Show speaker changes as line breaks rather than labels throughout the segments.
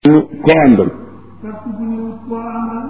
ñu ko àndal
parti bu ñu koo àndal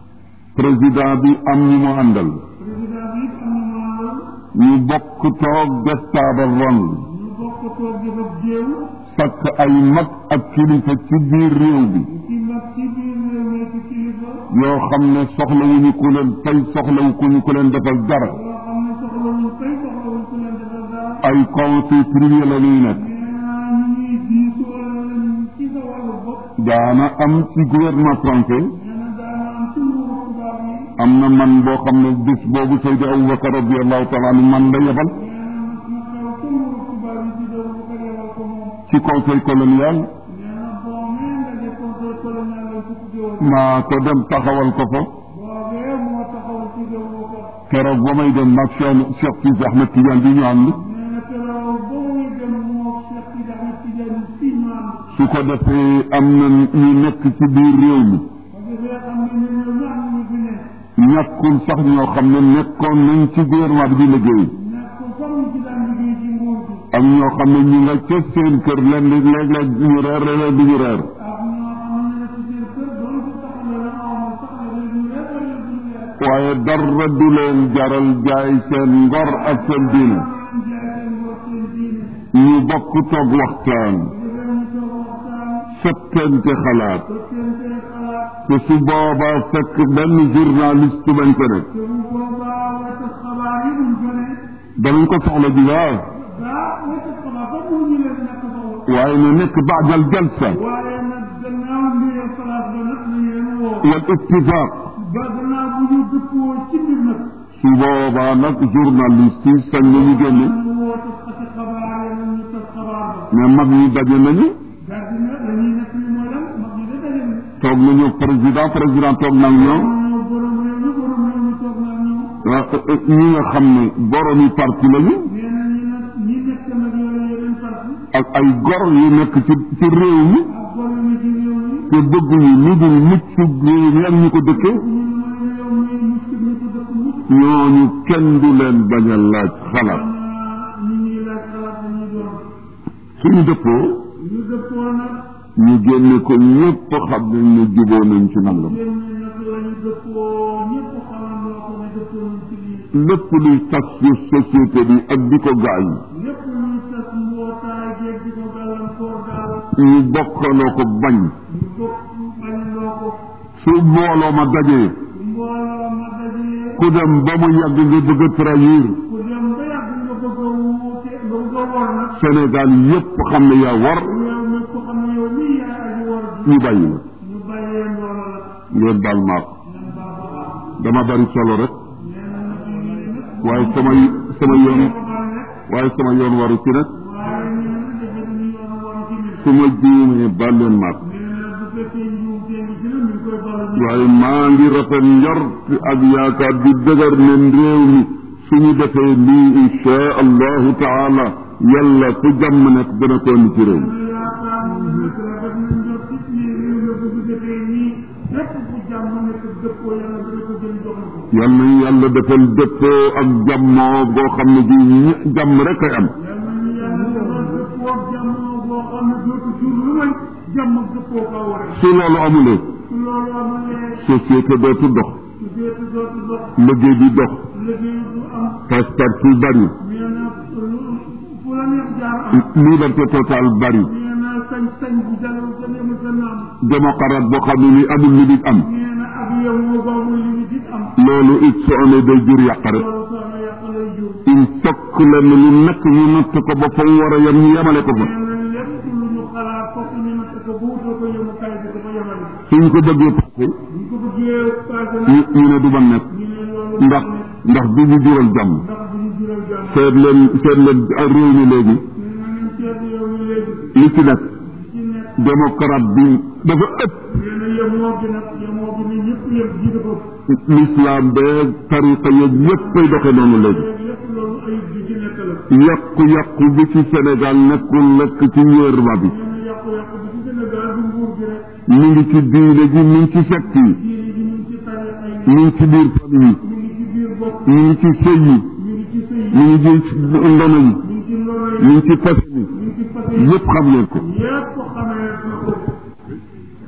président bi am ñu mu àndal
président bi it am na mu àndal
ñu bokk toog def taabal ron
ñu bokk toog def ak jéew
sakk ay mag ak kilifa ci biir réew bi
ci mag ci biir réew mi ci kilifa
yoo xam ne soxlawuñu ku leen fay soxlawu ku ñu ku leen defal dara
yoo xam ne soxlawuñ fay soxlawuñ ku leen defal dara
ay conseil privé la ñuy nekk
nee naa ñu ngi diisoo leen ci sa wàllu bopp
daana am ci gouvernement français
nee na daana am ci nguuru tubaab yi
am na man boo xam ne bés boobu Seydi Aboubacar radiallahu taala anu man la yebal
nee na mas na xew ca nguuru tubaab yi di doon bu ko yebal ko moom
ci conseil colonial
nee na boo mee ndaje conseil colonial lañ ko tuddee woon
maa ko dem taxawal ko fa
boobee moo taxaw ci déwu ko
keroog ba may dem mag Cheikh Cheikh Tidiane Ahmed Tidiane bi ñu ànd
nee na keroog ba muy dem moo Cheikh Sidi Ahmed Tidiane si ñu ànd
su ko defee am na ñu nekk ci biir réew mi
ba defee xam ne ñun ñoom ñoo am ñu fi ne
ñàkkul sax ñoo xam ne nekkoon nañ ci gouvernement bi di liggéey
nekk sax ñu ci daan liggéey ci nguur gi
ak ñoo xam ne ñu nga ca seen kër leen léeg-léeg ñu reer léeg-léeg du ñu reer
ak ñoo xam ne ci seen kër doon ko taxale la amoon taxale la ñu reer wala du ñu reer
waaye dara du leen jaral jaay seen ngor ak seen diine
leen jaay seen ngor seen diine
ñu bokk toog waxtaan
bu defee ñu toog waxtaan
fettente xalaat
sottante xalaat
te su boobaa fekk benn journaliste bañ ko nekk
te bu boobaa wata xabaar yi duñ ko ne
danañ ko soxla ji waaw
daa wata xabaar ba mu ñu leen ñàkk soxla
waaye na nekk baadal jalsa
waaye nag gannaaw mbir place ba nag nañ leen woo
wal ittifaq
ba gannaaw bu ñu dëppoo ci mbir nag
su boobaa nag journaliste yi sañ nañu génne
ñu woo taskati xabaar yi nag ñu tas xabaar ba
mais mag ñi daje nañu
daal di ne la ñuy nekk li mooy lan mag ñi de daje ne
toog nañu ak président président toog nag ñoom
ñoo borom réew mi borom réew mi toog nag ñoom
ah, ñi nga xam ne boromi parti lañu
nee na ñi nag ñi nekk nag yooyu yeneen parti
ak ay gor yu nekk ci ci réew mi
ak borom mi ci réew mi
te bëgguñu lu dul mucc réew mi ak ñu ko dëkkee
ñu mooy réew mi mucc ñu ko dëkk mucc
ñooñu kenn du leen bañ a laaj xalaat
xanaa ñi ñuy laaj xalaat dañuy doon
suñu dëppoo
ñu dëppoo nag
ñu génne ko ñëpp xam nañ ne juboo nañ ci nangam
yéen ñi nag lañu dëppoo ñëpp xamandoo ko ne dëppoo nañ ci lii
lépp luy tas ci société bi ak di ko gaañ
lépp luy tas mbootaay geeg di ko gàllankoor daal
ñu bokkaloo ko bañ
ñu bokk bañandoo ko
su mbooloo ma dajee
mbooloo ma dajee
ku dem ba mu yàgg nga bëgg a trahir
ku dem ba yàgg nga bëgg a wuute nga bëgg a wor nag
Sénégal yépp xam ne yaa war
yow mi ko xam ne yow mii yaay aji wor ji
ñu bàyyi la
ñu bàyyee loola la
ngeen baal maak
nan baa ba baax
dama bari solo rek
nee na nag ñu ngi nag
waaye sama sama yoon
ko bal nag
waaye sama yoon waru ci nag
waaye nee na defe nañu yoon waru ci nit
su ma juumee baal leen maak
nee na bu fekkee njuum tee ngi ci nag mi ngi koy baral ñu
waaye maa ngi rafet njort ak yaakaar di dëgër ne réew mi suñu defee lii insha allahu taala yàlla fu jàmm nekk dana ko indi ci réew mi
yaakaar moom nag rafet na njort ci ni réew mi bu ñu defee nii lépp fu jàmm nekk dëppoo yàlla dana ko jël jox na ko
yal nañu yàlla defal dëppoo ak jàmmoo boo xam ne ji ñi- jàmm rek ay am
yàlla nañu yàlla defal dëppoo ak jàmm boo xam ne dootu jur lu may jàmm ak dëppoo ka waree
su loolu amulee
su loolu amulee
société dootu dox
su deetu dootu dox
liggéey di dox
liggéey du am
passe-partout bari
nee na lu fu la neex jaar am
liberté totale bari
nee na sañ-sañ bu jalew sa nemu sa naam
démocrate boo xam ne ni amul lu dit am
nee na ak yow moo boobu li ñu dit am
loolu it su amee day jur yàq rek
loolu soo na yàq lay jur
il fokk lenn lu nekk ñu natt ko ba fa mu war a yem ñu yemale ko fa
nee na lépp lu ñu xalaat fokk ñu natt ko bu wutal ko yemukaay bi dafa yemale
suñ ko bëggee passé
buñ ko bëggee passé
ñu
nag
ñu ne du ma nekk
ñu ne loolu
ndax ndax du ñu jural jàmm
ndax du ñu jural jàmm
seet leen seet leen réew mi léegi
ñu ne nañ seet yow mi léegi
li ci nekk
ci nekk
démocrate bi dafa ëpp
nee na yemoo gi nag yemoo gi ni ñëpp yem ji dafa
l'islam beeg tariqa yeeg ñëpp ay doxe noonu léegi
léegi lépp loolu ayib ji ci nekk la
yàqu-yàqu bi ci Sénégal nekkul nekk ci gouvernement bi
nee na yàqu-yàqu bi ci Sénégal du nguur gi rek
mi ngi ci diine ji mi ngi ci secte yi
diine ji ñu ngi ci tariqa yi
mi ngi ci biir famille
ñu ngi ci biir bopp
yi mi ngi ci sëy yi
ñu ngi ci sëy
mi ngi ci ndono yi
ñu ngi ci loolu
mi ngi ci fas yi
ñu ngi ci fas yi
yëpp xam ngeen ko
yépp xamee na ko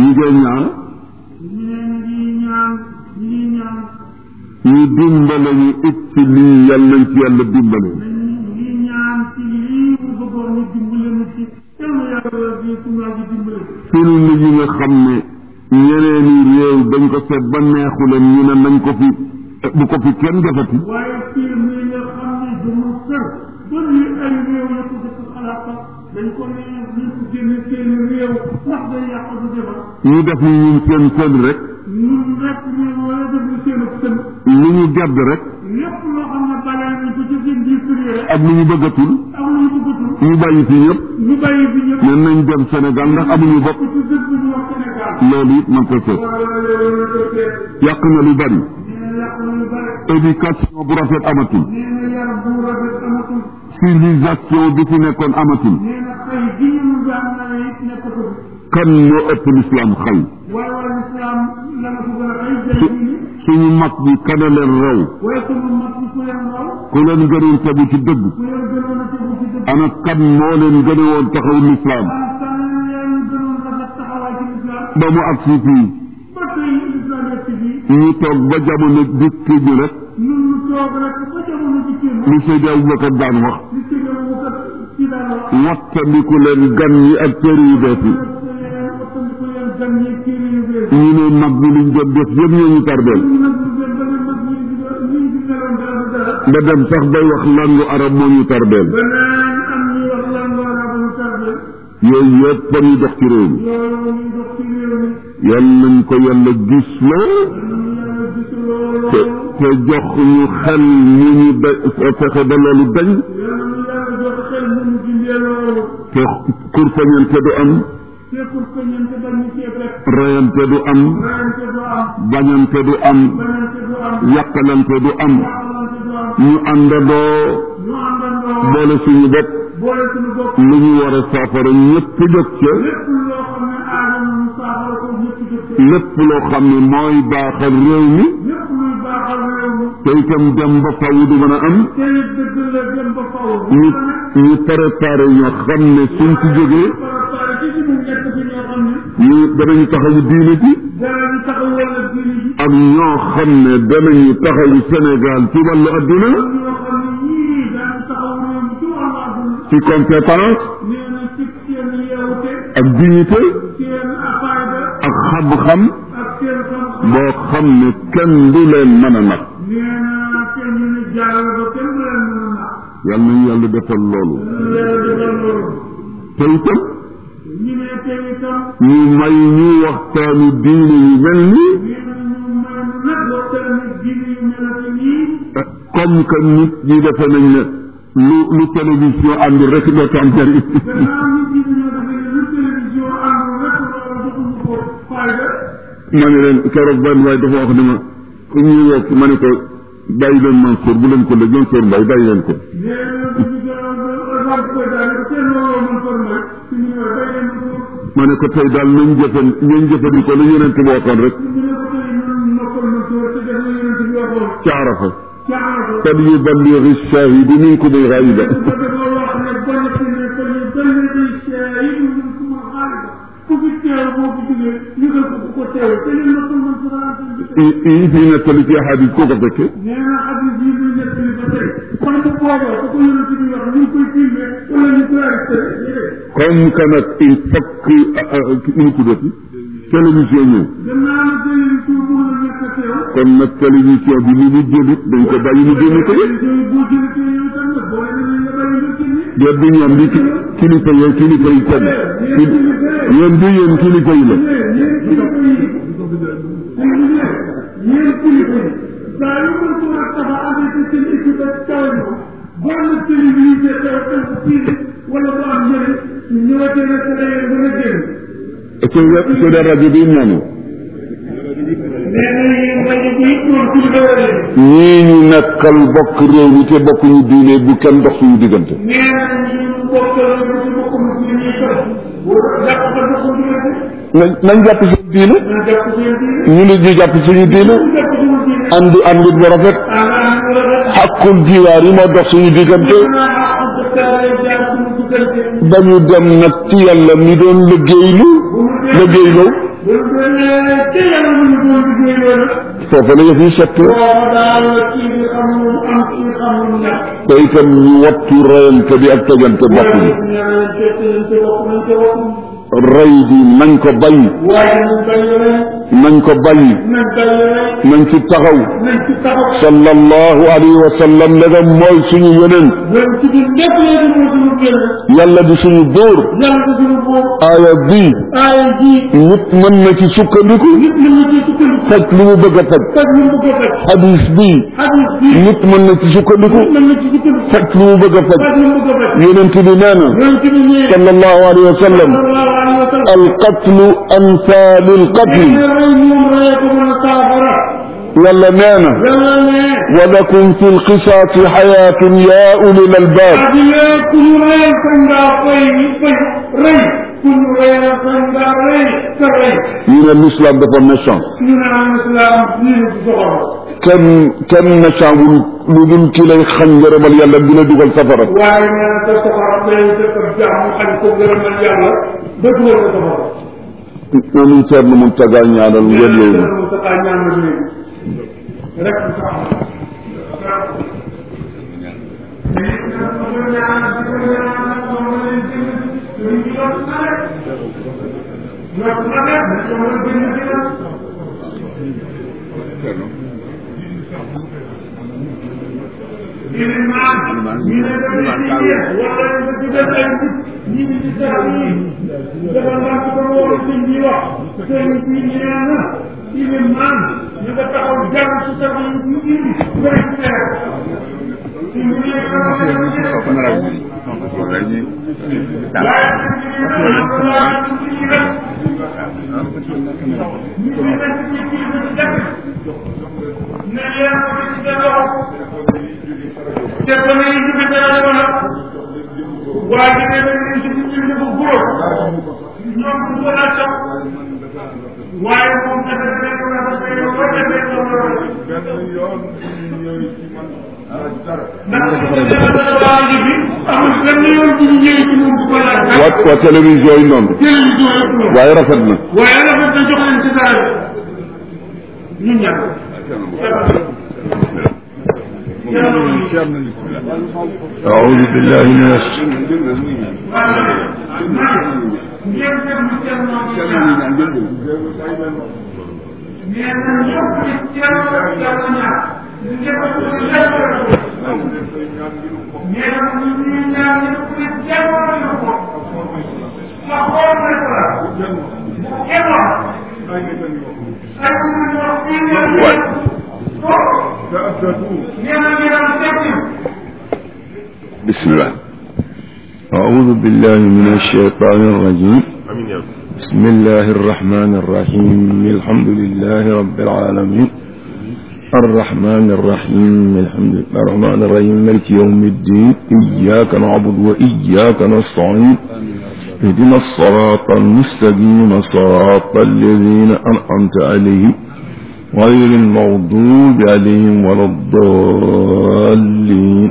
ñu ngi ñaan
ñu ne ñu ngi ñaan ñu ngi ñaan
ñu dimbale ñu it ci lii yàlla nañ ci yàlla dimbale
nañ ñu ngi ñaan ci lii mu bëggoon ñu dimbale na ci yal na yàlla di suñu waa ji dimbale
film yi nga xam ne ñeneeni réew dañ ko seet ba neexu leen ñu ne nañ ko fi bu ko fi kenn defati
waaye film yi nga xam ne dama sër ba lii ay réew la ko def xalaat sax dañ ko ne nañ ko génne seen réew ndax day yàq du defar
ñu def ni ñun seen seen rek
ñun rek ñu wala def lu seen ak sën
lu ñu gedd rek
lépp loo xam ne balee nañ ko ci seen biir kër yi rek
ak lu ñu bëggatul
am lu ñu bëggatul
ñu bàyyi fi ñëpp
ñu bàyyi fi ñëpp
ne nañ dem Sénégal ndax amuñu bopp
ci dëkk bi ñu wax Sénégal
loolu it man ko seet
wala loolu la ko seet
yàq na lu bari
nee na yàq na lu bare
éducation bu rafet amatul
nee na yar bu rafet amatul
civilisation bi fi nekkoon amatul
nee na xëy gi ñu daan nawe it nekkatu fi
kan moo ëpp lislaam xëy
waaye waaye lislaam la nga ko gën a xëy jël diine
suñu mag bi kana leen raw
waaye sama mag ñi ku leen raw
ku leen gënoon tegu ci dëgg
ku leen gënoon a tegu ci dëgg
ana kan moo leen gëne woon taxaw lislaam
am tan leen gënoon rafet taxawaay ci lislaam
ba mu agsi fii
ba tey lislaam yegg si fii
ñu toog ba jamono dikk ñu rek
ñun ñu toog rek ba jamono di kenn
li Seydi Abubakar daan wax
li si gën a kat si daan wax
wattandiku leen gan yi ak kër yu bees yi
wattandiku leen gan ñi kii yu bees
ñu ne mag ñi liñ doon def yëpp ñoo ñu tardeel
ñu nag ñu dem ba ne mag ñi di doon ñu di meloon dara du dara
ba dem sax bay wax langu arab moo ñu tardeel
beneen am ñuy wax lan loo naa ba ñu tardé
yooyu yëpp ba ñu dox ci réew mi
loolu ñuy dox ci réew mi
yal nañ ko yàlla gis la
ñu yàlla gis loolu
te te jox ñu xel mu ñu da fexe ba loolu dañ
yàlla ñu yàlla jox xel mu ñu dindee loolu
te kurpañante du am
tekkul ko ñente dañ ñu cee fekk
reyante du am
rayante du am
bañante du am
banante du am
yàqalante du am
waxalante du am
ñu àndandoo
ñu àndandoo
boole suñu bopp
boole suñu bopp
lu ñu war a saafara ñëpp jóg ca
lépp loo xam ne aadama mu saafara ko ñëpp jëf ci
lépp loo xam ne mooy baaxal réew mi
lépp luy baaxal réew mi
te itam dem ba faw du mën a am
te it dëgg la dem ba faw
ñu ñu préparé ñoo xam ne suñ ci jógee
préparé ci ci mu nekk fi ñoo xam ne
ñu danañu taxawu diine ji
danañu taxawal la diine ji
ak ñoo xam ne danañu taxawu Sénégal ci wàllu adduna
am ñoo xam ne ñii daañu taxaw réew mi ci wàllu àdduna
ci compétence
nee na ci seen yeewute
ak dignité
seen afayda
ak xam-xam
ak seen xam-xam
boo xam ne kenn du leen mën a nag
nee na kenn ñu ne jaarale ba kenn du leen mën a nax
yal nañu yàlla defal loolu
yàlla defal loolu
te itam
ñu ne tey itam
ñu may ñu waxtaanu diine yu mel nii
nee na ñu may nu nag waxtaan diine yu melati nii
comme que nit ñi defe nañ ne lu lu télévision àndul rek dootu am njëriñ
gannaaw nit ñi dañoo defee ne lu télévision àndul rek loolu joxuñu ko fayda
ma ne leen keroog benn waaye dafa wax ne ma ku ñuy wokk ma ne ko bàyyi leen Mansour bu leen ko lëj Mansour Mbaye bàyyi leen ko
nee na ñu gënoon ba koy daal ko seen looloo mën ko may suñu ñëw bay leen ko
ma ne ko tey daal nañ jëfan nañ jëfandikoo lu yonent bi waxoon rek
ñu ne ko tey ñun noppal na sóor te def na yonent bi waxoon
ci arafa
caara ko
kad yuballighi shahidu minkum al-ghaiba
ba dafa wax ne bon ci ne ko ñu dalli di shahidu minkum al-ghaiba ku fi teew boo fi jógee yëgal ko ku ko teew te ñu noppal na sóor
yi yi fi nettali ci hadis koo ko fekke
nee na xadis yi muy nekk li ba tey kon bu boobaa su ko yonent bi wax ñu ngi koy filmé wala ñu koy arrêté
comme que nag il faut que ñu tuddati télévision ñëw
gannaaw na télévision mun na ñàkk a teew
kon nag télévision bi li mu jëlit dañ ko bàyyi mu génn ko
télévision yi boo jëlee yow tam nag boole nañ la bàyyi nga génne
déet du ñoom li ki- kilifa yi kilifa yi kenn yéen du yéen kilifa yi la
yéen kilifa yi yéen kilifa yi saa yu mën ko ak taxa amee ci seen équipe ak taw bi boo na télévisé taw taw fii wala bu am njëriñ ñu ñëwatee nag sa dayee ba nga génn
su dee su dee rajo bi noonu
nee na yéen rajo bi it moom ci doole
ñii ñu nekkal bokk réew mi te bokk ñu diine bu kenn dox suñu diggante
nee na ñu bokkal bu ci bokkum ci ñuy toog bu jàpp ba doxu diggante
nañ nañ jàpp suñu diine
na jàpp seen diine
ñu nit ñu jàpp suñu diine
ñu jàpp suñu diine
ànd ànd bu rafet
àngaan bu rafet
xàqul jiwaar yi moo dox suñu diggante
naa xam dëkkaale jaar suñu diggante
dañu dem nag ci yàlla mi doon liggéeylu liggéeyloo
bu demee te yàlla mu ñu doon liggéey loolu
foofu la yëf yi sotti
booba daal kii bi xam lu mu am kii xam lu mu ñàkk
te itam ñu wattu rayante bi ak tojante bopp bi
waaye ñaareel te te te bopp nañ te bopp
rey bi nañ ko bañ
waaye nañ bàyyi rek
nañ ko bañ
nañ bàyyi rek
nañ ci taxaw
nañ ci taxaw
sallallahu alayhi wa sallam ndegam mooy suñu yonent
loolu ci biir lépp léegi moo suñu génn
yàlla di suñu buur
yàlla di suñu boobu
aaya bii
aaya ji
nit mën na ci sukkandiku
nit mën na ci sukkandiku
faj lu mu bëgg a faj
faj lu mu bëgg a faj
hadis bii
hadis bi
nit mën na ci sukkandiku
nit mën na ci sukkandiku
faj lu mu bëgg a faj
faj lu mu bëgg a faj
yonent bi nee na
loolu ci biir ñëwee
sallallahu alayhi wa sallam
sallallahu alayhi wa sallam
alqatlu amsaalu lqatli
nee na rey moom rey ko mën a saafara
yàlla nee na
yàlla ne
wa lakum fi lqisaasi xayaatun yaa ulil albaab
adina ku ñu rey sañ ngaa fay fay rey ku ñu rey la sañ ngaa rey sa rey
ñu ne l'islam dafa méchant
ñu ne am islam ñu ne ci soxor
kenn kenn méchant wul lu dul ki lay xañ ngërëmal yàlla dina dugal safara
waaye nee na sa soxor day def ak jàmm xañ ko gërëmal yàlla ba dugal sa soxor
nanuñ seet nu mun tagaa ñaanal ngeen loolu
mu sa kaa ñaan na léegi rek mu tax waaye ne leen ci ci ñu ko góor ñoom bu ko la sax waaye moom dafa nekk na dafa yow ko defee ko ndax waa ji bi amul benn yoon bu ñu ñëwee ci moom bu ko laaj
waa waa télévision yi noonu
télévision yëpp noonu
waaye rafet na
waaye dafa ko jox leen ci dara ñun ñàkk
أعوذ بالله من الش... بسم الله أعوذ بالله من الشيطان الرجيم بسم الله الرحمن الرحيم الحمد لله رب العالمين الرحمن الرحيم الحمد لله الرحمن الرحيم ملك يوم الدين إياك نعبد وإياك نستعين اهدنا الصراط المستقيم صراط الذين أنعمت عليهم غير المغضوب عليهم ولا الضالين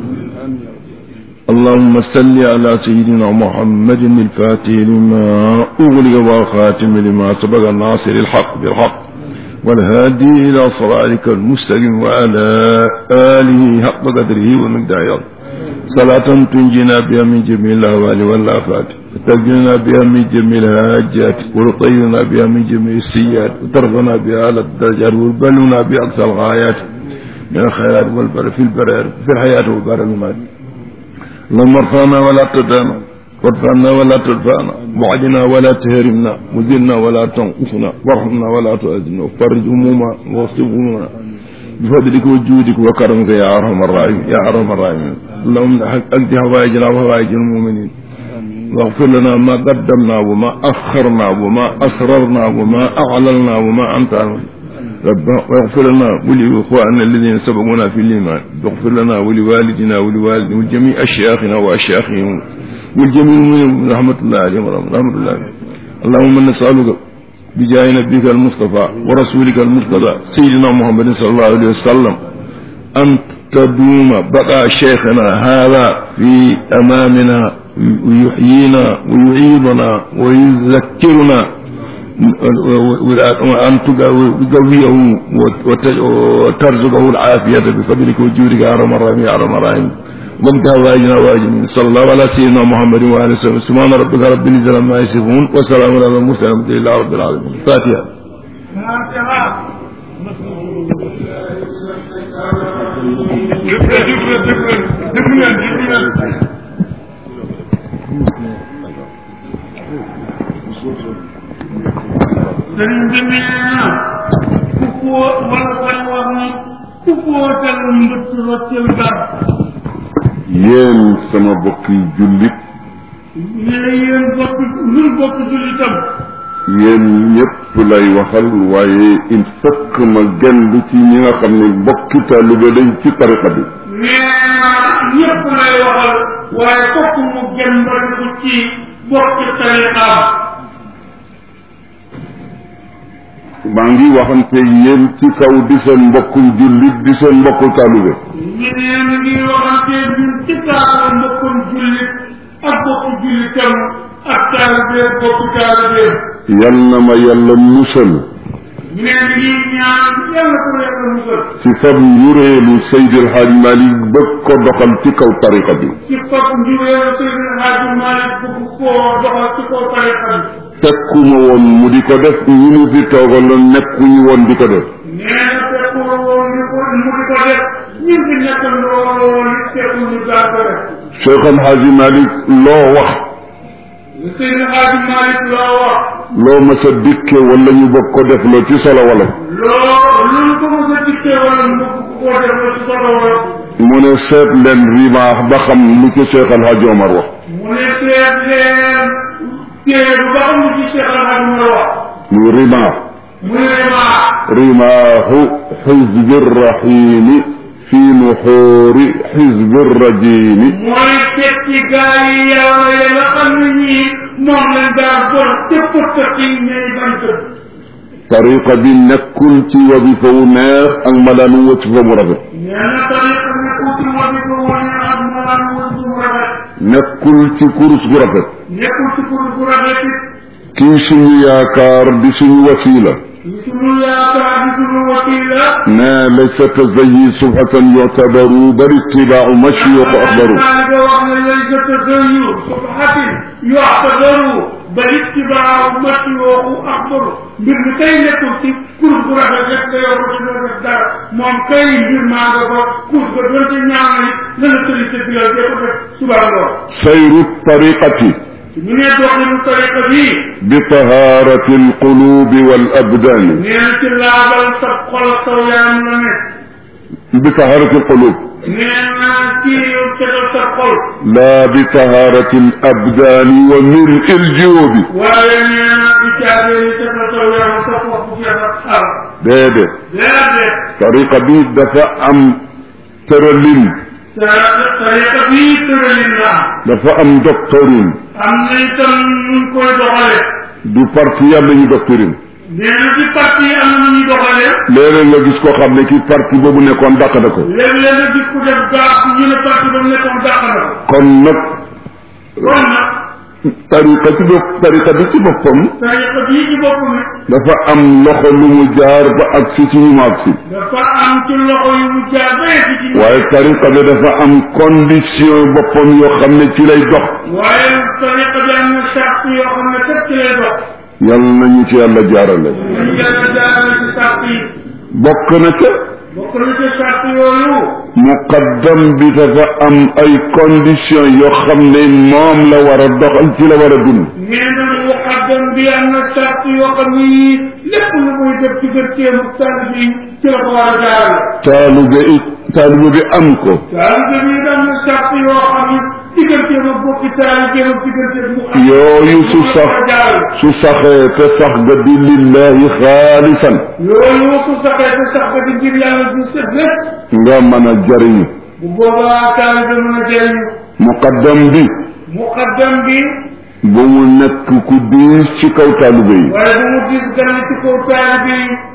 اللهم صل على سيدنا محمد الفاتح لما أغلق والخاتم لما سبق الناصر الحق بالحق والهادي إلى صراطك المستقيم وعلى آله حق قدره ومقداره صلاة تنجينا بها من جميع الأهوال والآفات وتجلنا بها من جميع الهاجات وتطيرنا بها من جميع السيئات وترفعنا بها على الدرجات وتبلغنا بأقصى الغايات من الخيرات والبر في البر في الحياة والبر المات اللهم ارفعنا ولا تدانا وارفعنا ولا تدفعنا وعدنا ولا تهرمنا وزلنا ولا تنقصنا وارحمنا ولا تؤذنا وفرج همومنا واصف همومنا بفضلك وجودك وكرمك يا ارحم الراحمين يا ارحم الراحمين اللهم اقض حوائجنا وحوائج المؤمنين واغفر لنا ما قدمنا وما اخرنا وما اسررنا وما اعلنا وما انت أعلم ربنا واغفر لنا ولإخواننا الذين سبقونا في الإيمان واغفر لنا ولوالدنا ولوالدنا ولجميع أشياخنا وأشياخهم والجميع المؤمنين رحمة الله عليهم رحمة الله عليهم اللهم نسألك بجاه نبيك المصطفى ورسولك المرتضى سيدنا محمد صلى الله عليه وسلم أن تدوم بقى شيخنا هذا في أمامنا ويحيينا ويعيدنا ويذكرنا أن تقويه وترزقه العافية بفضلك وجودك يا أرحم الراحمين يا أرحم الراحمين وقتها واجنا واجمين صلى الله على سيدنا محمد وعلى وسلم سبحان ربك رب العزة عما يصفون وسلام على المرسلين الحمد لله رب العالمين الفاتحة
sëriñ bi nee na ku foo wala koy wax ni ku footal mbëtt roccel dara
yéen sama bokki jullit
ne yéen bokk ñun bokk jullitam
yéen ñëpp lay waxal waaye il faut que ma genn ci ñi nga xam ne bokki taalibe lañ ci tariqa bi
nee na ñëpp lay waxal waaye fokk mu gën ko ci bokk tariqaam
maa ngi waxante yéen ci kaw di seen mbokku jullit di seen mbokku taalibe
ñu nee na ngi waxante ñun ci kaw mbokkum jullit ak bokku jullitam ak taalibe bokku taalibe
yal na ma yàlla musal
ñu nee na ngi ñaan yàlla ko yàlla musal
ci fab njureelu Seydi El Hadj Malick bëgg ko doxal ci kaw tariqa bi
ci fab njureelu Seydi El Hadji Malick bëgg koo doxal ci kaw tariqa bi
tekkuma woon mu di ko def ñi mu fi toogaloon nekkuñu woon di ko def
nee na fekkul woon ni ko mu di ko def ñun fi nekk looloo li fekkul ñu gaa ko def
Cheikh El Hadj Malick loo wax
Seydi El Hadji Malick loo wax
loo ma sa dikke wala ñu bëgg ko def loo ci solo wala
loo lu ko mos a dikkee wala mu bëgg koo def la ci solo wala
mu ne seet leen rimaax ba xam lu ci Cheikh El Hadj Omar wax
mu ne seet leen téere bu ba xam ne ci Cheikh El Hadji Malick wax
muy rimaax
mu ne maa
rimaaxu xizbi rahimi fi nuxuuri xizbi rajimi
mooy tekki gaa yi yàlla ya nga xam ne ñii moom lañ daa bon te pëtt yi ñay bant
tariqa bi nekkul ci wadifa wu neex ak malaanu wasifa mu rafet
nee na tariqa ne uti wadi ko wane ak malaan woon bu mu rafet
nekkul ci kurus gu rafet
nekkul ci kur bu rafet it
kii suñu yaakaar di suñu wasiila
sunu yaakaar di sunu wasila
ne laysa tazayi subhatan yuctabaru bal itibaacu mashyuq axbaru
maa nga wax ne laysa tazayu subhatin yuctabaru bal ittibaaru mashyuqu axbaru mbir mi kay nekkul ci kur bu rafet rek nga yor ko ci doo def dara moom kay mbir maa nga ko kur ga doonte ñaaw na it la la tëri sa bilal dee ko def suba ngoon
sayru tariqati
ñu ne doxinu tariqa bii
bi tahaarati alqulubi wal abdaani
nee na ci laabal sa xol ak saw yaram la nekk
bi tahaarati alqulub
nee na ci setal sa xol
laa bi tahaarati alabdaani wa mil'i aljuubi
waaye nee na di caabe yi setal saw yaram sa bopp bu jeex ak xar
déedéet
déedéet
tariqa bi dafa am tëralin
sa tariqa bii tëralin la am
dafa am doctrine
am na itam nuñ koy doxale
du parti yàlla ñu doctrine
nee na ci parti yi am na nu ñuy doxale
léeg-léeg nga gis koo xam ne kii parti boobu nekkoon dàq na ko
léeg-léeg nga gis ku def gaax ñu ne parti ba mu nekkoon dàq na ko
kon nag
kon nag
tariqa ci bopp tariqa bi ci boppam
tariqa bii ci bopp nag
dafa am loxo lu mu jaar ba ak si ci ñu mu ak si
dafa am ci loxo yu mu jaar ba yegg ci
waaye tariqa bi dafa am condition boppam yoo xam ne ci lay dox
waaye tariqa bi am na charte yoo xam ne kat ci lay dox
yal nañu ci yàlla jaarale
dañu yàlla jaarale ci charte yi
bokk na ca
bokk na ci charte yooyu
muqaddam bi dafa am ay condition yoo xam ne moom la war a doxal ci la war a dund
nee na muqaddam bi am na charte yoo xam ne yii lépp lu muy def ci gërteem ak taalib yi ci la ko war a jaarale
taalube it taalube bi am ko
taalib bi am na charte yoo xam ne digganteem ak bokki taalibeem ak digganteem mu xam
yooyu su sax su saxee te sax ga di lillahi xaalisan
yooyu su saxee te sax ba di ngir yàlla du set lépp
nga mën a jariñu
bu boobaa taalibe mën a jëriñu
muqaddam bi
muqaddam bi
bu mu nekk ku diis ci kaw taalube yi
waaye bu mu gis gan ci kaw taalibe yi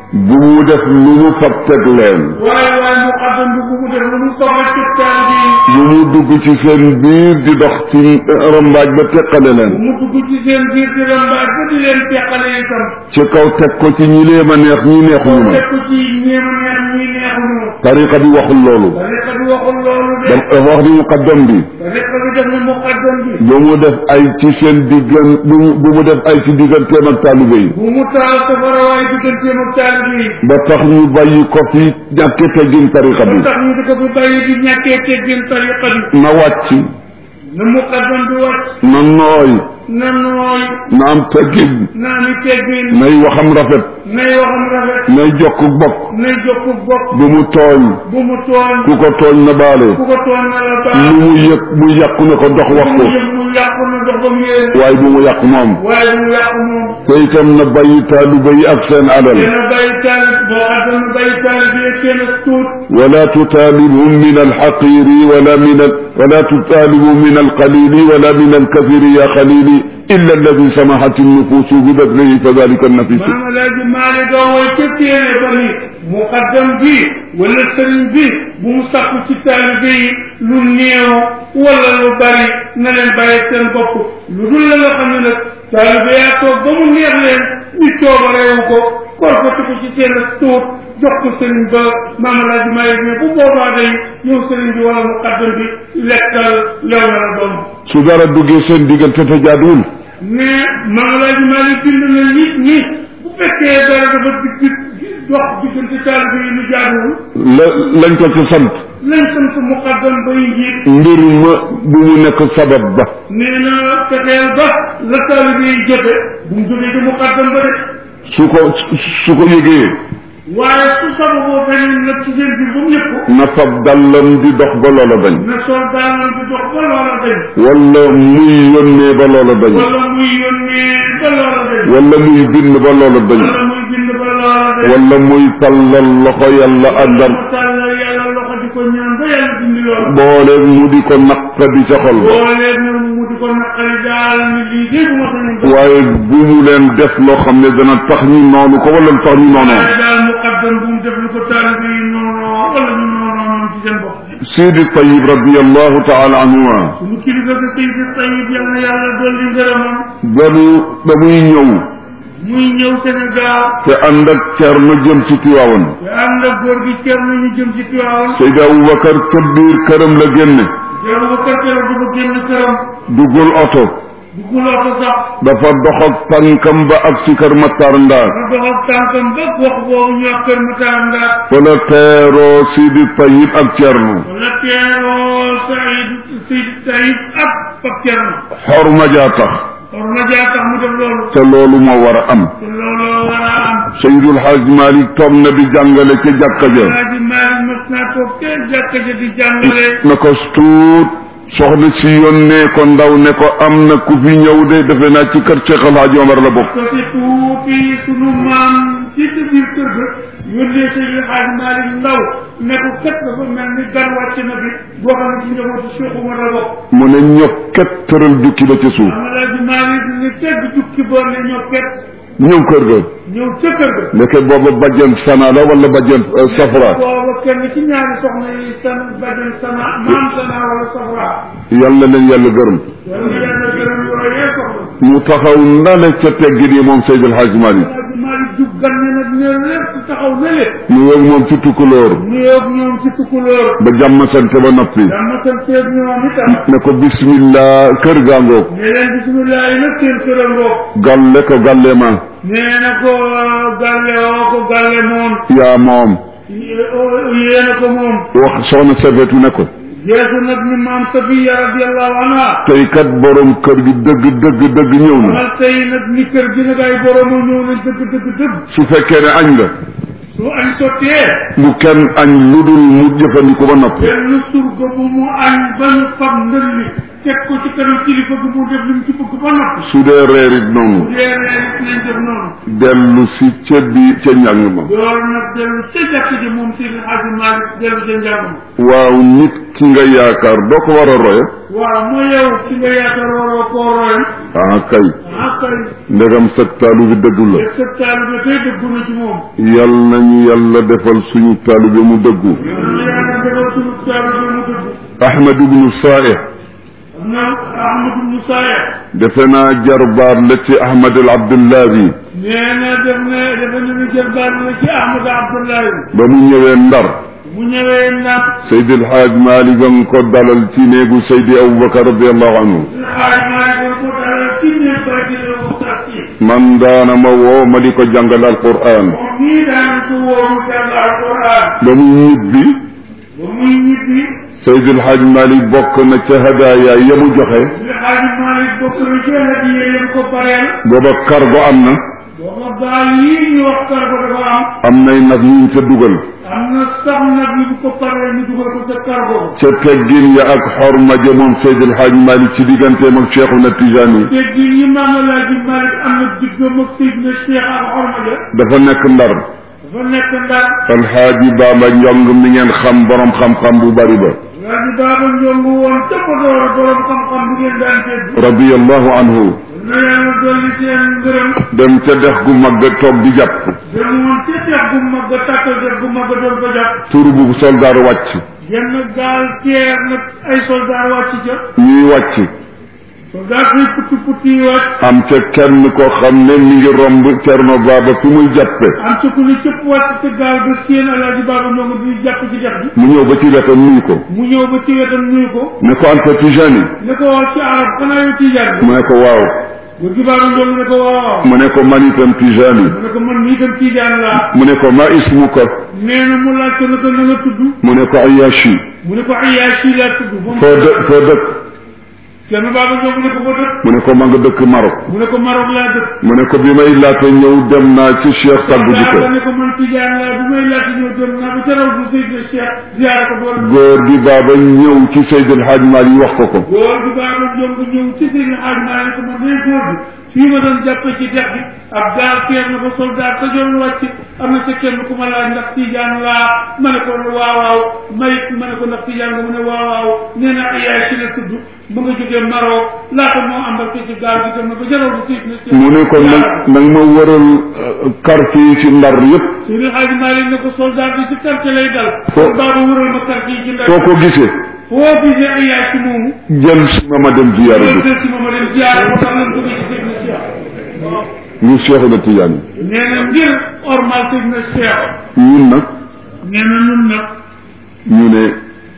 bu mu def lu mu fab teg leen
waaye waaye muqaddam bi bu mu def lu mu soxla ci taalibe yi
bu mu dugg ci seen biir di dox ci rambaaj ba teqale
bu
leen
mu dugg ci seen biir di rambaaj ba di leen teqale itam
ci kaw teg ko ci ñi lee ma neex ñi neexuñu ma
teg ko ci ñeema neex ñi neexuñu
tariqa bi waxul loolu
tariqa bi waxul loolu de
dafa wax ni muqaddam bi
tariqa bi def na muqaddam bi
bu mu def ay ci seen diggan bu mu bu mu def ay ci digganteem ak taalibe yi
bu mu taal safara waaye digganteem ak taalibe yi
ba tax ñu bàyyi ko fi ñàkke teggin tariqa
ba
bi
tax ñu di ko fi bàyyi di ñàkkee teggin tariqa bi
na wàcc
na muqaddam bi wàcc
na nooy
na nooy
na am teggin
na ami teggin
nay waxam rafet
nay waxam rafet
nay jokk bokk
nay jokku bopp
bu mu tooñ
bu mu tooñ
ku ko tooñ na baale
ku ko tooñ na la baax
lu mu yëg mu yàqu ne ko dox wax
bu mu
ko
yëg mu yàqu na dox ba mu yéen
waaye bu mu yàq moom
waaye bu mu yàqu moom
te itam na bàyyi taalibe yi ak seen alal
dina bàyyi taalib boo xam ne bàyyi taalib yi ak seen ak tuut
ولا تطالبهم من الحقير ولا من ال... ولا تطالبوا من القليل ولا من الكثير يا خليلي إلا الذي سمحت النفوس ببذله فذلك النفيس
maanaam alaaji Maalik ga woy ca téere ba ni muqaddam bi wala sëriñ bi bu mu sàkku ci taalibe yi lu néew wala lu bari na leen bàyyi seen bopp lu dul la nga xam ne nag taalibe yaa toog ba mu neex leen ñu coobareewu ko korfati ko ci seen ak tuut jox ko sëriñ ba maam alaaji Maalik ne bu boobaa day yow sëriñ bi wala muqaddam bi lekkal lew na la doom
su dara duggee seen diggante te jaaduwul
mais maam alaaji Maalik bind na nit ñi bu fekkee dara dafa digg dox diggante taalibe yi lu jaaduwul
la lañ ko ci sant
lañ sant muqaddam bay njiit
mbir ma bu mu nekk sabab ba
nee na fexeel ba la taalibe yi jëfe bu mu jógee ci muqaddam ba de
su ko su ko yëgee
waaye su sababoo feneen nag ci seen biir ba mu yëg ko
na fab dallam di dox ba loola bañ
na sol daanam di dox ba loola dañ
wala muy yónnee ba loola bañ
wala muy yónnee ba loola dañ
wala muy bind ba loola bañ
wala muy bind ba loola dañ
wala muy tallal loxo yàlla àndam
mu tàllal yàlla loxo di ko ñaan ba yàlla dindi loolu
boole mu di ko naqadi ca xol ba
boolee nag mu di ko naqari daal ni lii dee bu ma sañoon def
waaye bu mu leen def loo xam ne dana tax ñu noonu ko wala tax ñu noonu
waaye daal muqaddam bu mu def lu ko taalibe yi noonu wala ñu noonu noonu ci seen bopp
Sidi Tayib radiallahu taala anhuma
suñu kilifa ga Seydi Tayib yal na yàlla dolli ngërëmam
banu ba muy ñëw
muy ñëw Sénégal
te ànd ak Cerno jëm ci Tiwaawan
te ànd ak góor gi cer nañu jëm ci Tiwaawan
Seydi Aboubacar ca biir këram la génne
yow ba kër kër du ko génn këram
duggul oto
dugguloo ko sax
dafa dox ak tànkam ba ak si kër Matar Ndaar
ba dox ak tànkam ba wax boobu ñu wax kër Matar Ndaar
fa la teeroo Sidi Tayib ak Cerno
wala teeroo Saïd Seydi Tayib ak Pape Cerno
xorma jaa tax
war na jaa tax mu def loolu
te loolu moo war a am
te looloo war a am
Seydul Xaaj Malik toog na di jàngale ca jàkka ja
Alaaji Maalik mas naa toog te jàkka ja di jàngale
na ko tuut soxna si yónnee ko ndaw ne ko am na ku fi ñëw de defe naa ci kër Cheikh El Hadj Omar la bokk
ko ci tuuti sunu maam ci sa biir kër ga yónnee Seydi Alaaji Maalik ndaw ne ko kat dafa mel ni gan wàcc na bi boo xam ne ci njabootu Cheikh Umar la bokk
mu ne ñokket tëral jukki ba ca suuf
am Alaaji Maalik ni tegg jukki boo ne ñoo ket
ñëw kër ga
ñëw ca kër ga
ndeke booba bajjan sana la wala bajjan euh, safra
booba kenn ci ñaari soxna yi san bajan sana maam sana wala safra
yàlla leen yàlla gërëm
yal na yàlla gërëm yooyee soxna
mu taxaw ndale ca teggin yi moom Seydil Hadj Malik
Alaaji Maalik jub gan ne nag ne lépp taxaw ne lépp
mu yëg moom ci tukkulóor
nuyoog ñoom ci tukkulóor
ba jàmm sante ba noppi
dama santeeg ñoom itam
ne ko bismillah kër gaa ngoog
ne leen bisimilah yi nag seen kërangoo
galle ko galle ma
nee na ko galle oo ko galle moom
yaa moom
yéena ko moom
wax soxna safetu ne ko
jeesu nag ni maam Safiya radiallahu anha
tey kat borom kër gi dëgg dëgg dëgg ñëw na
xamal tey nag ni kër gi nag ay boroma ñëw na dëgg dëgg dëgg
su fekkee ne añ nga
su añ sottee
bu kenn añ lu dul mu jëfandiku ba noppi
benn surga bu mu añ ba ñu fab ndëlli teg ko ci kanam kilifa gi mu def li mu ci bëgg ba noppi
su dee reer it noonu
bu dee reer it nañ def noonu
dellu si ca bi ca njàng ma
loolu nag dellu ca jàkk ji moom Seydi Hadji Malick dellu ca njàngam
waaw nit ki nga yaakaar doo ko war a roye
waaw moo yow ci nga yaakaar waroo koo royam
ah kay
ah kay
ndegam sag taalu bi dëgg la
est-ce que taalibe tey dëggu na ci moom
yal nañu yàlla defal suñu taalu bi mu dëggu
yàlla yàlla defal suñu taalibe mu dëggu
ahmad ibnu saih
am na Ahmadou Moussa ya
defe naa jarbaat la ci ahmad al abdullahi
nee na def na dafa ne ni jël baat la ci Ahmad Abdoulaye
ba mu ñëwee ndar
mu ñëwee nag
Seydi El Hadj Malick a nga ko dalal ci néegu Seydi Aboubacar radiallahu anhu
xaaj maa ngi ko dalal ci ne ba di la waxtaan ci
man daana ma woo ma di ko jàngal alquran
moom nii daan ko wóoru jàng alquran
ba mu ñibbi
ba muy ñibbi
Seydi El Hadj Malick bokk na ca hadaaya ya mu joxe
li xaaj Malick bokk na ci hadiye yam ko pareel
booba cargo am na
booba gaal yii ñu wax kar ko dafa am
am nay nag ñu ca dugal
am na sax nag yi bu ko paree ñu dugal ko ca cargo
ca teggin ya ak xorma ja moom Seydi El Hadj Malick ci digganteem ak Cheikhuna Tijani
te gi yi maam Alaaji Malick am na diggam ak Seydina Cheikh ak xorma ja
dafa nekk ndar
dafa nekk ndar
alxaaji Baba Njong mi ngeen xam borom xam-xam bu bari ba
waa ji baaba njongu woon tëppadoor borom xam-xam bu ngeen daan dégg
radiallahu anhu
na yàlla dolli seen ngërëm
dem ca dex gu mag ga toog di jàpp
dem woon ca tex gu mag a tàkkal dex gu mag a doon ko jàpp
tur bu soldaar wàcc
genn gaal teer nag ay soldat wàcc ca
ñuy wàcc
soldat yi putti putti yi wàcc
am ca kenn koo xam ne mi ngi romb Cerno Baba fi muy jàppe
am ca ku ne cëpp wàcc ca gaal ba seen alaaji baaba njongu di jàpp ci dex bi
mu ñëw ba ci wetam nuyu ko
mu ñëw ba ci wetam nuyu ko
ne ko Anta Tijani
ne ko wax ci arab xanaa yow tijaan bi
mu ne ko waaw
góor gi baaba njongu ne ko waaw
mu ne ko man itam Tijani
mu ne ko man mii tam tijaan laa
mu ne ko ma ismuka
nee na mu laaj ko ne ko na nga tudd
mu ne ko Ayashi
mu ne ko Ayaashi laa tudd moom
foo dë foo dëkk
kenn baaba njongu ne ko fa dëkk
mu ne ko ma nga dëkk Maroc
mu ne ko Maroc laa dëkk
mu ne ko bi may laata ñëw dem naa ci Cheikh tàggu ji ko
daa ne ko man tijaan laa bi may laata ñëw dem naa ba ca raw du Seydina Cheikh ziyaara ko boole
góor gi Baba ñëw ci Seydi El Hadj Malick wax ko ko
góor gi baaba njongu ñëw ci seen xaaj maa ne ko man day góor gi fii ma doon jàppe ci dex bi ab gaal teer na ba soldat sa joon wàcc am na ca kenn ku ma laaj ndax tijaan laa ma ne ko waaw waaw mayit ma ne ko ndax tijaan nga mu ne waaw waaw nee na Ayaashi la tudd mu nga jógee Maroc laata moo embarqué ci gaal gi dem na ba ca raw du Seydina Cheikh
mu ne ko nag nag ma wëral quartier yi ci ndar yëpp
Seydi Hadji Malick ne ko soldat bi ci quartier lay dal.
Fo-
baaba wëral ma quartier yi ci ndar.
foo ko gisee
foo gisee ay yaay ci moomu.
jël si ma ma dem ziyaara
loolu
bi
de si ma ma dem ziar moo tax lañ bëgg ci Seydina Cheikh.
ñu Cheikhuna Tijani
nee na ngir ormal Seydina Cheikh.
ñun nag
nee na ñun nag
ñu ne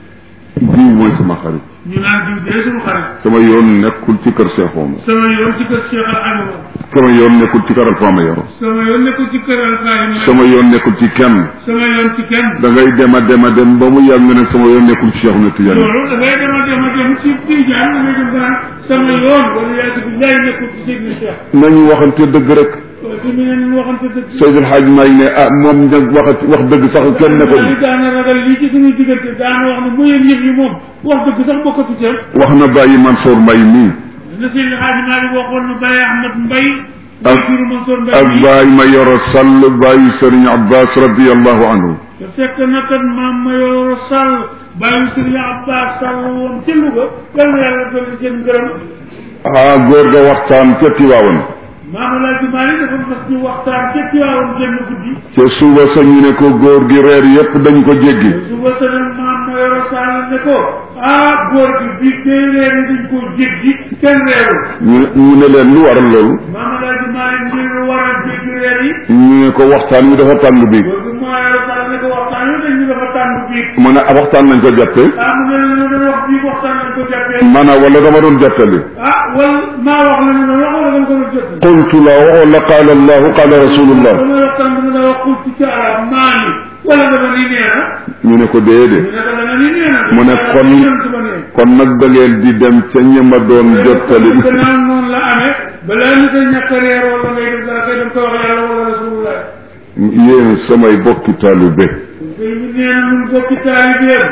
diw mooy sama xarit
ñu naan diw dee suñu xarit.
sama yoon nekkul ci kër Cheikh Oumar
sama yoon ci kër Cheikh Al Hadj Omar.
sama yoon nekkul ci kër Alfama Yoro
sama yoon nekkul ci kër Al Hadj Omar.
sama yoon nekkul ci kenn
sama yoon ci kenn.
da ngay dem a dem a dem ba mu yàgg nga ne sama yoon nekkul ci Cheikhuna Tijani
loolu dafay dem a dem a dem ci Tijaan da ngay dem ba naan sama yoon wala yaa bi laay nekkul ci Seydina Cheikh.
nañu waxante dëgg rek
waaye fi mu ne nii waxante dëgg.
Seydil Hadj Malick ne ah moom nag waxati wax dëgg sax kenn ne ko
li daana ragal lii ci suñuy diggante daana wax ne mooy yëf yi moom wax dëgg sax bokkatu ca
wax na bàyyi Mansour Mbaye mii
na Seydi Hadji Malick waxoon na Baye Ahmad Mbaye
ak
Baye Mansour Mbaye
ak
bi
bàyyi ma yoro Sall bàyyi Serigne Abbas radiallahu anhu
te fekk na kat maam Mayoro Sall Baye Serigne Abbas Sall woon ca Louga yal na yàlla dolli seen ngërëm
ah góor ga waxtaan ca Tiwaawan
maam Alaaji Malick dafa mas ñu waxtaan ca Tiwaawan génn guddi
ca suba sa ñu ne ko góor gi reer yépp dañ ko jéggi
suba sa nag maam Mayoro Sall ne ko ah góor gi bii kay reer yi dañ koo jéggi kenn reerul
ñu ne ñu ne leen lu waral loolu
maam Alaaji Malick ngir waral jéggi reer yi
ñu ne ko waxtaan wi dafa tàng bi
góor gi moo yore sax ne ko waxtaan wi dañ ñu dafa tàng bii
mu ne ah waxtaan nañ ko jàppe
ah mu ne la ñu doon wax bii waxtaan nañ ko jàppee
maanaam wala dama doon jàppale
ah wal maa wax la ñu doon wax wala dañ ko doon jot
qultu la wala qaala allahu qaala rasulullah
dama waxtaan bi nga wax ci ci arab maa ni wala dama ni nee na
ñu ne ko déedéet
ñu ne ko dama ni nee na
mu ne kon kon nag da ngeen di dem ca ñema doon jottali
gannaaw noonu la amee balaa ñu koy ñàkk a reer wala ngay def dara koy dem ko wax yàlla wala rasulullah
yéen samay bokki taalibe
tey ñu nee na ñun bokki taalibeem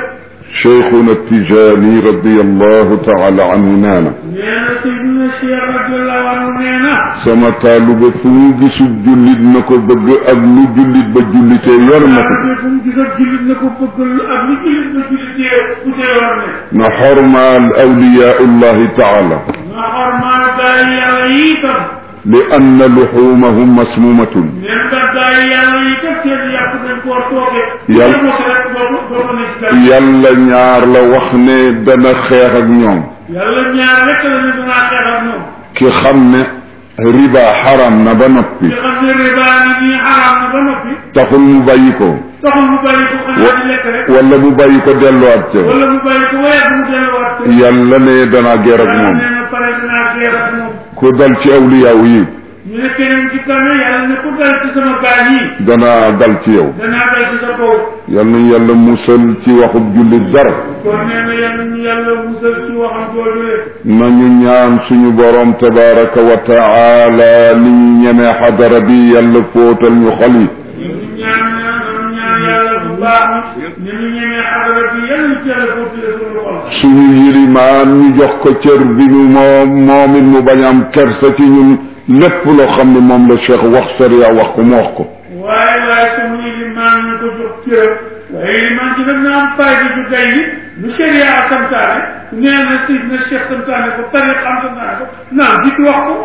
cheikhuna tijaani radiallahu taala anhu nee na
nee na Seydina Cheikh radiyallahu anhu nee na
sama taalube fu mu gisul jullit na ko bëgg ak lu jullit ba jullitee yor na ko
te fu mu gis ak jullit na ko bëgg ak lu jullit ba jullitee bu dee war ne
na xormaal awliyaullahi taala
nga xormaal gaay yàlla yi itam
li anna luxumahum masmumatun
neen nga gaay yàlla yi kat seen yàq dañ koo tooge
Yàlla-
mos rek doo ko doo ko nekk dara
yàlla ñaar la wax ne dana xeex ak ñoom
yàlla ñaar rek la ne danaa xeex ak ñoom
ki xam ne riba xaram na ba noppi
nga xam ne riba ni nii xaraam na ba noppi
taxul mu bàyyi ko
taxul mu bàyyi ko xanaa di lekk rek
wala mu bàyyi ko delluwaat ca
wala mu bàyyi ko waaye mu delluwaat ko
yàlla ne danaa geer ak
yàlla
moom
nee na pare dinaa geer ak moom
ku dal ci awliyaaw yi
ñu ne keneen ci tane yàlla ne ku dal ci sama gaañ yi
danaa dal ci yow
danaa dal ci sa kaw
yal na yàlla musal ci waxub jullit dara
kon nee na yàlla ñu yàlla musal ci waxam jooju le
nañu ñaan suñu borom tabaraka wa taala ni ñu ñemee xadara bi yàlla fóotal ñu xol yi
ñu ñaan ñaan ñaan yàlla bu baax ni ñu ñemee xadara bi yàlla ci yàlla footile suñu xol
suñu yilimaan ñu jox ko cër bi ñu moom moom it mu bañ am kersa ci ñun lépp loo xam ne moom la cheikh wax sariya wax ko mu wax ko
waaye waaye suñu limaan ñu ko jox cëram waaye limaan ci nag na am fayda ju day ni lu sharia santaane nee na sidna cheikh santaane ko tariq am santaane ko naam dit wax ko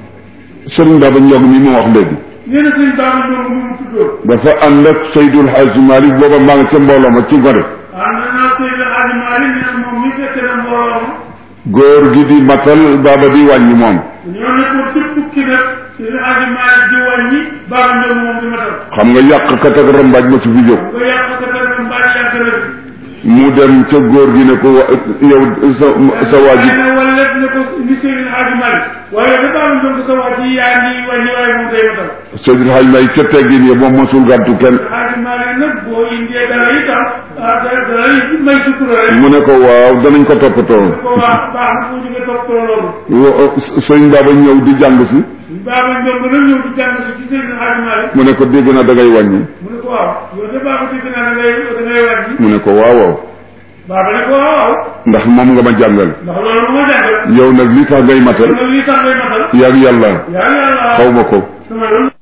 sëriñ Baba Ndiog mi mu wax léegi
nee na suñ daama ñoom ñu mu tuddoon
dafa ànd ak Seydul Hadji Malick booba maa ngi ca mbooloo ma ci gore
ànd naa Seydi Hadji Malick nee na moom mi fekk na mbooloo ma
góor gi di matal baaba di wàññi moom
ñoo nekkoon ci tukki nag Seydi Hadji Malick di wàññi baax ñoom moom di matal
xam nga yàqkat ak rambaaj ma ci fi jóg
nga yàq ko tamit mbaa yàgg na fi
mu dem ca góor gi ne ko wa- yow sa sa waa ji
waaye nag wala lépp ne ko ni Seydi Hadji Malick waaye da baax ñoom sa wax ji yaa ngi wàññi waaye moom day matal
Seydul Hadji Malick ca teggin ya moom mosul gàttu kenn
Hadji Malick nag boo indee dara itam ah dara dara may sutura rek
mu ne ko waaw danañ ko toppatoo
ko wax baax na boo jógee toppatoo loolu
Wo- sëñ Baba ñëw di jàng si
baaba ñoom nag ñëw di jàng si ci Seydi Hadji Malick
mu ne ko dégg na da ngay wàññi
mu ne ko waaw yow de baaba dégg naa da ngay da ngay wàññi
mu ne ko waaw waaw
baaba ne ko waaw waaw
ndax moom nga ma jàngal
ndax loolu moo jàngal
yow nag li tax ngay matal
loolu lii tax ngay matal
yaag yàlla
yaa yàlla
xaw ma ko
sama yoon